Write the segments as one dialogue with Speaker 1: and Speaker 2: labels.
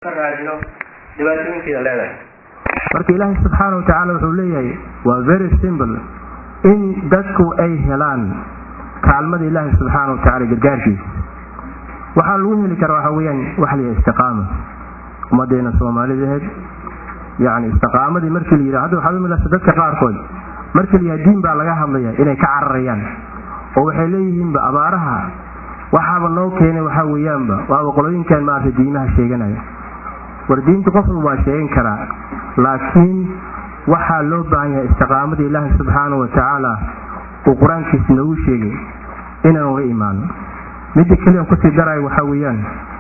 Speaker 1: raadino dhibaatooyinkeeda leedahay
Speaker 2: marka ilaahay subxaana watacaala wuxuu leeyahay waa very simple in dadku ay helaan kaalmada ilaahay subxaana watacaala gargaarkiisa waxaa lagu heli karaa waxa weyaan waxa layahay istiqaama ummadeena soomaalidaheed yani istiqaamadii markii la yidhi hadda waxaad umilasa dadka qaarkood markii la yidhaha diin baa laga hadlaya inay ka cararayaan oo waxay leeyihiinba abaaraha waxaaba noo keenay waxaa weeyaanba waaba qolooyinkan maarata diimaha sheeganaya war diinta qofku waa sheegan karaa laakiin waxaa loo baahan yahay istiqaamadii ilaahi subxaana wa tacaala uu qur-aankiisa noogu sheegay inaan uga imaano midda keliyan kusii darayo waxaa weeyaan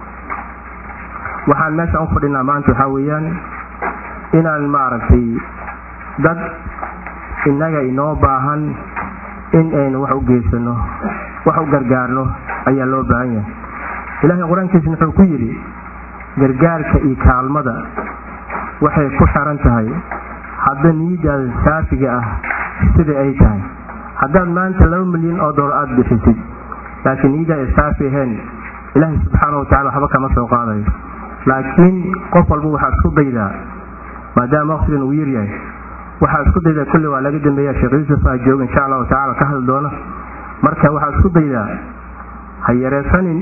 Speaker 2: waxaan meeshaan u fadhinaa maanta waxaa weeyaan inaan maaragtay dad innaga inoo baahan in aynu wax u geysano wax u gargaarno ayaa loo baahan yahay ilaahay qur-aankiisa wuxuu ku yidhi gargaarka iyo kaalmada waxay ku xiran tahay hadda niyadaada saafiga ah sida ay tahay haddaad maanta laba milyan oo dolar aada bixisid laakiin niyadaada saafi ahayn ilaahay subxaana wa tacala waxba kama soo qaadayo laakiin qof walba waxaa isku daydaa maadaama waqtigan uu yaryahay waxaa isku daydaa kulli waa laga dambeeya sheekh yuusuf aa jooga insha allahu tacala ka hadli doona marka waxaa isku daydaa ha yareesanin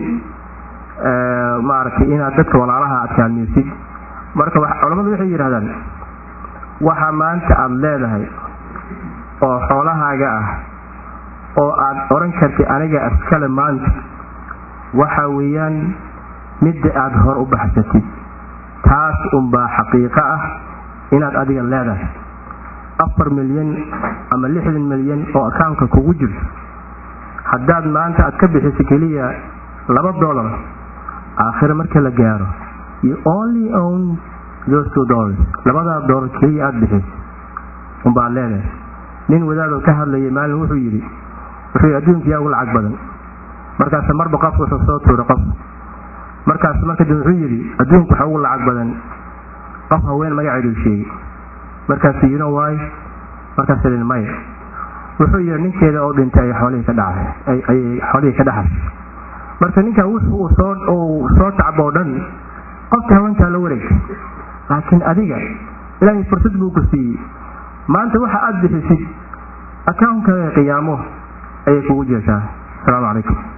Speaker 2: maaragtay inaad dadka walaalaha aad kaalmeysid marka culamadu waxay yidhahdaan waxa maanta aada leedahay oo xoolahaaga ah oo aad odhan kartay aniga askale maanta waxa weeyaan midda aada hor u baxsatid taas unbaa xaqiiqo ah inaad adiga leedahay afar milyan ama lixdan milyan oo akaunka kugu jirto haddaad maanta aad ka bixiso keliya laba dolar aakhire marka la gaaro you only own those two dollars labadaa dolar keliya aada bixiso unbaa leedahay nin wadaadoo ka hadlayay maalin wuxuu yidhi wuxuu yidhi adduunka yaa ugu lacag badan markaase marba qof wuxuu soo tuuray qof markaas marka dambe wuxuu yidhi adduunku waxa ugu lacag badan qof haween magaceedu sheegay markaasu you know why markaas idin maya wuxuu yidhi ninkeeda oo dhintay ay xoolihii ka dhacay ayay xoolihii ka dhaxashay marka ninkan wuxuu soo uu soo tacbo o dhan qofka haweentaa la wareegtay laakiin adiga ilaahay fursad buu ku siiyey maanta waxa aada bixisid akaunkaaga qiyaamo ayay kugu jeeshaa asalaamu calaykum